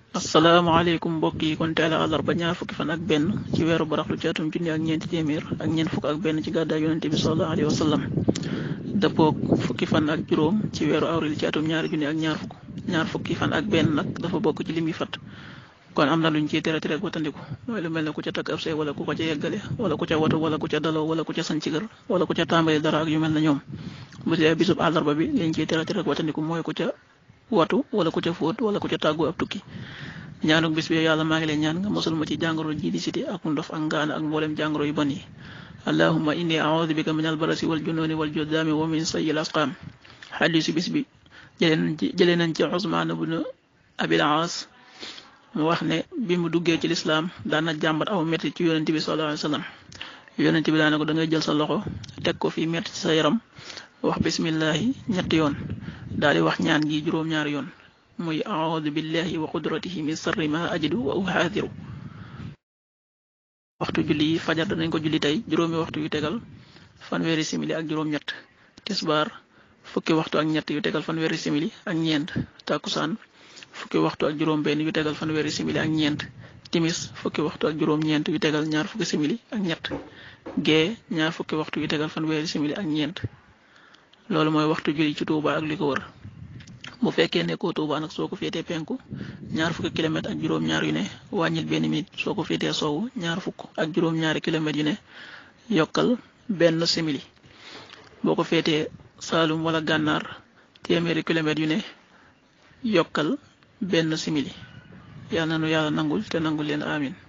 asalaamaaleykum mbokk yi kon teel a àllarba ñaar fukki fan ak benn ci weeru baraxlu ci atum junni ak ñeenti téeméer ak ñeent fukk ak benn ci gàddaay yonente bi sallallahu alayhi wa sallam dëppoog fukki fan ak juróom ci weeru avril ci atum ñaari junni ak ñaar fukk ñaar fukki fan ak benn nag dafa bokk ci lim yi fat kon am na luñ ciy tere tere ak watandiku mooy lu mel ne ku ca takk ab sëy wala ku ko ca yeggale wala ku ca watu wala ku ca daloo wala ku ca sanc kër wala ku ca tàmbali dara ak yu mel ne ñoom bu dee bisub àllarba bi liñ ciy tere tere ak watandiku mooy ku ca watu wala ku ca fóot wala ku ca tàggu ab tukki ñaanuk bis bi yàlla maa ngi leen ñaan nga mosul ma ci jàngoro ji di siti ak ndof ak ngaana ak mboolem jàngoro yu bon yi allahumma inni a'udhu bika min albarasi wal jununi wal judaami wa min sayyi al asqaam xadiisu bis bi jëlee nañ ci jëlee nañ ci Usmaan ibn Abil Aas mu wax ne bi mu duggee ci lislaam daana jàmbat aw metti ci yonent bi sallallahu alayhi wa sallam yonent bi daana ko da ngay jël sa loxo teg ko fii metti ci sa yaram wax bismillahi ñetti yoon daal di wax ñaan gi juróom-ñaari yoon muy a'udhu billahi wa qudratihi min sarri ma ajidu wa uhaadiru waxtu julli yi fajar danañ ko julli tey juróomi waxtu yu tegal fanweeri simili ak juróom-ñett tisbaar fukki waxtu ak ñett yu tegal fanweeri simili ak ñeent takusaan fukki waxtu ak juróom-benn yu tegal fanweeri simili ak ñeent timis fukki waxtu ak juróom-ñeent yu tegal ñaar fukki simili ak ñett gee ñaar fukki waxtu yu tegal fanweeri simili ak ñeent loolu mooy waxtu julli ci Tuuba ak li ko wër. bu fekkee nekkoo Tuuba nag soo ko féetee penku ñaar fukki kilomètre ak juróom-ñaar yu ne wàññil benn minute soo ko féetee soowu ñaar fukk ak juróom-ñaari kilomètres yu ne yokkal benn simili boo ko féetee Saalum wala gànnaar téeméeri kilomètres yu ne yokkal benn simili yàlla na nu yàlla nangul te nangul leen amin